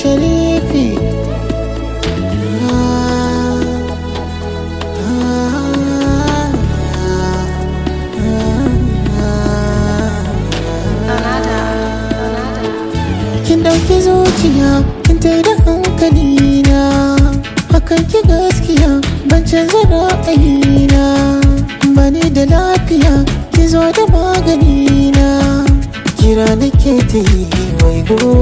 sharifi kin dauki zuciya kin tai da hankali na hakan ki gaskiya ban canza ra'ayina bani da lafiya ki zo da magani na kira nake ta yi wai go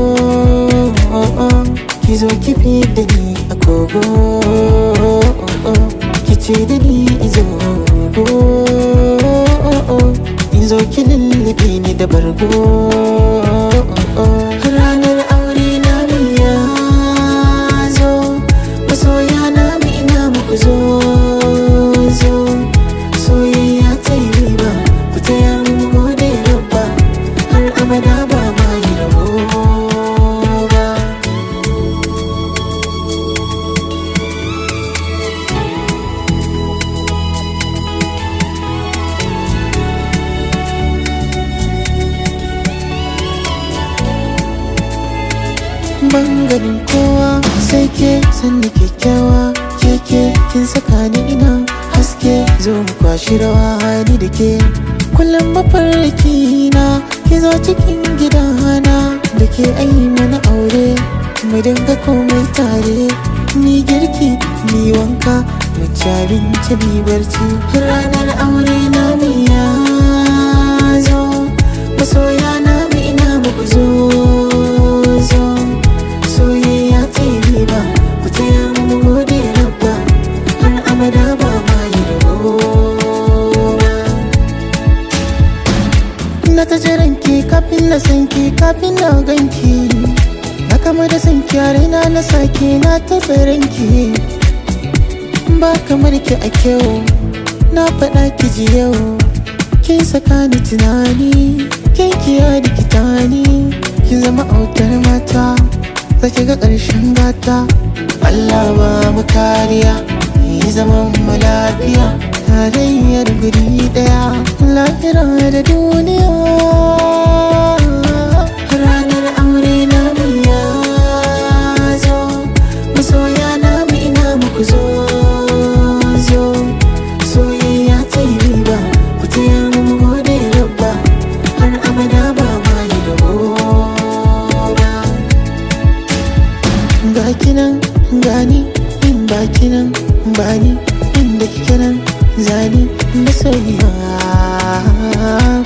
ki zo ki fi da ni a kogo ki ce da ni izo izo ki lullube ni da bargo ranar aure na ya zo masoya na mu ina muku zo zo soyayya ta yi riba ku taya mu gode rabba har abada ba ma yi rabo ba ban ganin kowa sai ke sanni kyakkyawa keke kin saka ni ina haske zo mu kwashi rawa ni da ke kullum mafarki na ki zo cikin gidana da ke ayi mana aure mu dinga komai tare ni girki ni wanka mu ci abinci ni barci ranar aure na mu ya zo masoya na mu ina muku zo zo soyayya ta yi riba ku taya mu gode rabba har abada ba ma yi rabo ba na ta jiran ki kafin na san ki kafin na ganki na kama da san ki a raina na sake na ta tsaron ki ba kamar ki a kyau na faɗa ki ji yau kin saka ni tunani kin kiya rikita ni kin zama autar mata zaki ga ƙarshen gata Allah ba mu kariya yi zaman mu lafiya tarayyar guri ɗaya lahira da duniya ranar aure na mu ya zo masoya na mu ina muku zo zo soyayya ta yi riba ku taya mu gode rabba har abada ba ma yi rabo ba ga kinan gani in ba kinan bani inda kike nan zani masoyiya